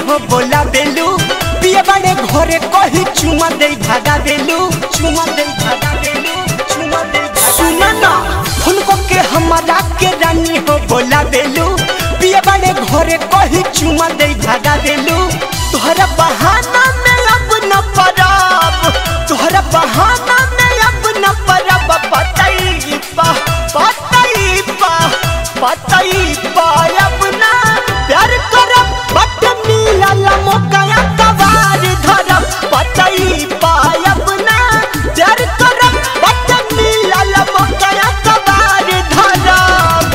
हो बोला बेलू पिए बड़े घरे कही चुमा दे भागा देलू चुमा दे भागा देलू चुमा दे सुना ना उनको के हमारा के रानी हो बोला बेलू पिए बड़े घरे कही चुमा दे भागा देलू तोहरा बहाना में अब न परब तोहरा बहाना में अब न परब पतई पा पतई पा पतई पा अब ना प्यार करब बट मिलल मौका कबार धरब पतई पा अब ना प्यार करब बट मिलल मौका कबार धरब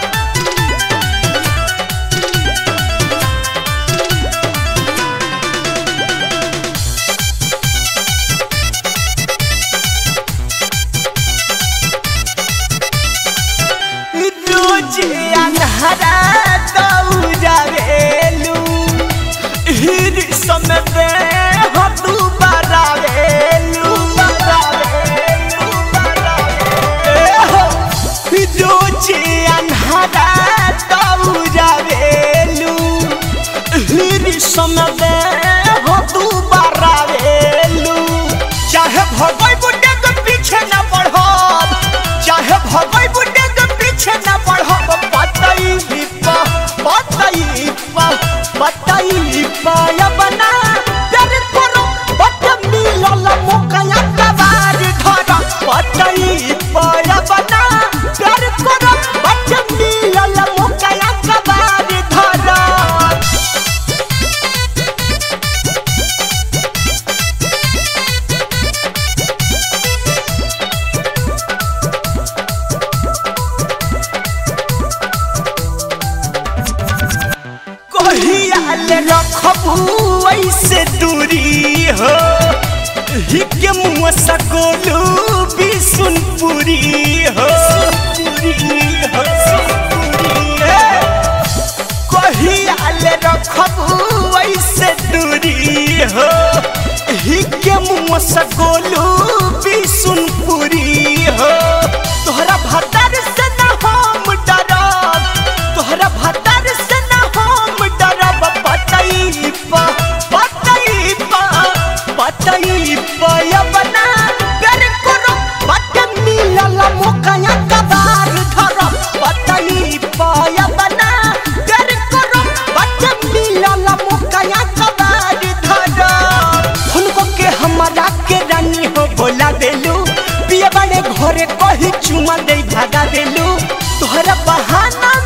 रोज अन्हरा दौड़ावेलू हिर समय हो तू बरावेलू रोज अन्हरा दौड़ावेलू हिर समय हो तू बरावेलू चाहे भगोई बुड्ढे के पीछे न पढ़ब चाहे भगोई बुड्ढे के पीछे न पढ़ब पतई पा पतई पा पतई पाया बना प्यार करो बट मिलल मौका कबार धर पतई पाया बना प्यार करो बट मिलल मौका कबार धर कहियाल रखबू ऐसे दूरी हो हिके मुँह सकोलू बिसुनपुरी हो कहियाल रखबू ऐसे दूरी हो हिके मुँह सकोलू बिसुनपुरी हो तोहरा भतर से न हम डरब तोहरा भतर से न हम डरब पतई पा पतई पा पतई पाया बना प्यार करो बट मिलल मौका कबार धर पतई पाया बना प्यार करो बट मिलल मौका कबार धर उनको के हमारा के रानी हो बोला देलू पिए बड़े घरे कही चुमा दे भागा देलू तोहरा बहाना